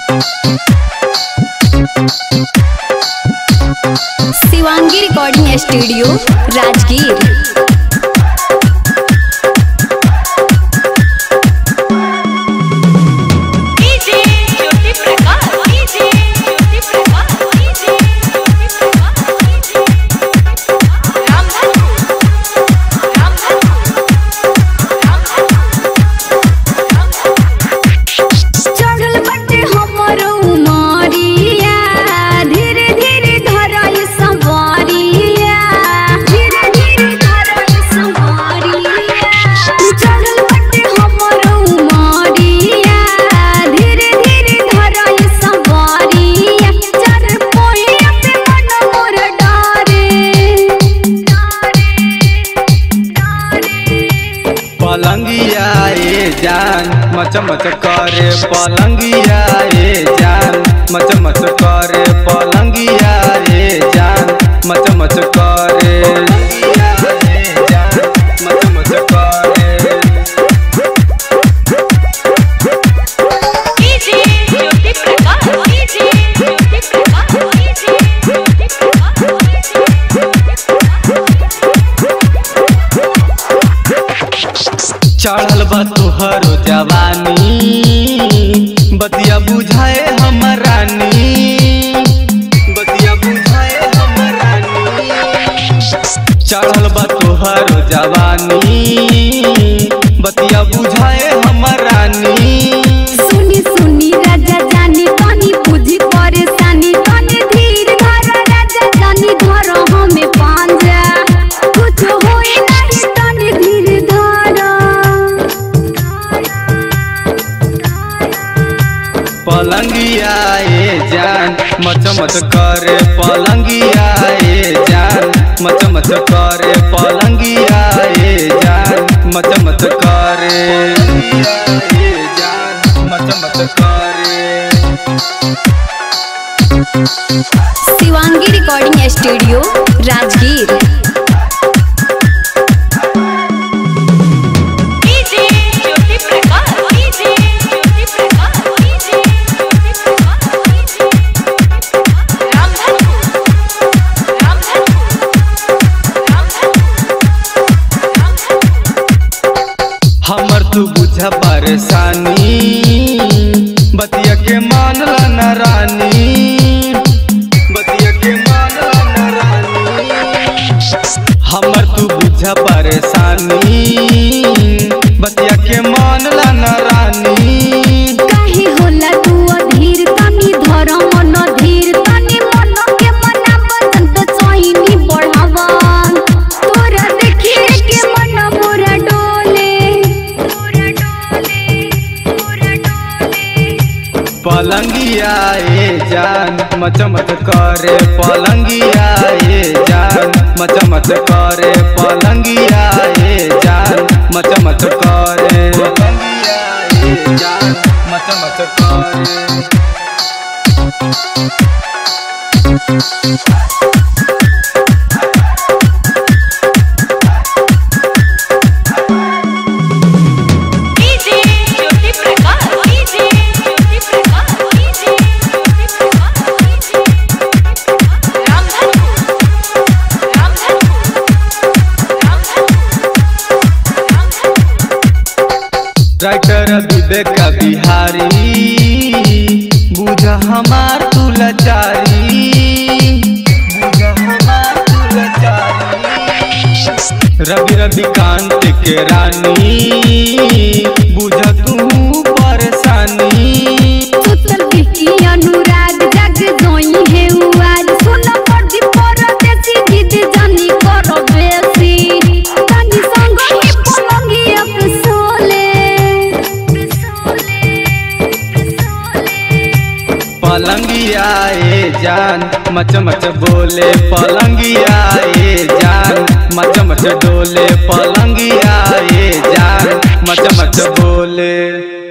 Shivangi recording studio Rajgir DJ Jyoti Prakash DJ Jyoti Prakash DJ Jyoti Prakash DJ Ramdhan चढ़ल बटे हमरो उमरिया धीरे धीरे धरई संवरिया धीरे धीरे धरई संवरिया चढ़ल बटे हमरो उमरिया धीरे धीरे धरई संवरिया चढ़ पोइया पे मन मोर डारे पलंगिया ए जान मच मच करे पलंगिया ए जान मच मच करे पलंगिया ए जान मच मच करे पलंगिया ए जान मच मच करे DJ Jyoti Prakash DJ Jyoti Prakash DJ Jyoti Prakash चढ़ल बा तुहरो जवानी बतिया बुझाए हमर रानी बतिया बुझाए हमर रानी चढ़ल बा तुहरो जवानी बतिया बुझाए हमर रानी सुनी सुनी राजा जानी तनी बुझी परेशानी तनी धीर धर राजा जानी धर हमें पांजा कुछ होई नहीं तनी धीर धर पलंगिया ए जान मच मच करे पलंगिया ए जान मच मच करे पलंगिया ए जान मच मच करे पलंगिया ए जान मच मच करे Shivangi recording studio Rajgir DJ Jyoti Prakash DJ Jyoti Prakash DJ Jyoti Prakash DJ Ramdhan Ramdhan हमर तू बुझ परेशानी बतिया के मानला न रानी बतिया के मानला न रानी हमर तू बुझ परेशानी बतिया के मानला न रानी काहे होला तू अधीर तनी धर मन धीर तनी मन के मना बदन तो चाहिनी बढ़ावन तोरा देखिए के मन मोरा डोले मोरा डोले मोरा डोले पलंगिया ए जान मच मच करे पलंगिया ए जान मच मच करे पलंगिया ए जान मच मच करे पलंगिया ए जान मच मच करे DJ Jyoti Prakash DJ Jyoti Prakash DJ Jyoti Prakash DJ Ramdhan Ramdhan writer Vivek Bihari बुझ हमार तू लाचारी बुझ हमार तू लाचारी रवि रविकांत के रानी बुझ तू परेशानी सुतल बिकी अनुराग जग जोई है उआज सुन पड़ती परदेसी जिद जानी करो बेसी तनी संग ही पलंगी अब सोले पलंगिया ए जान मच मच बोले पलंगिया ए जान मच मच डोले पलंगिया ए जान मच मच बोले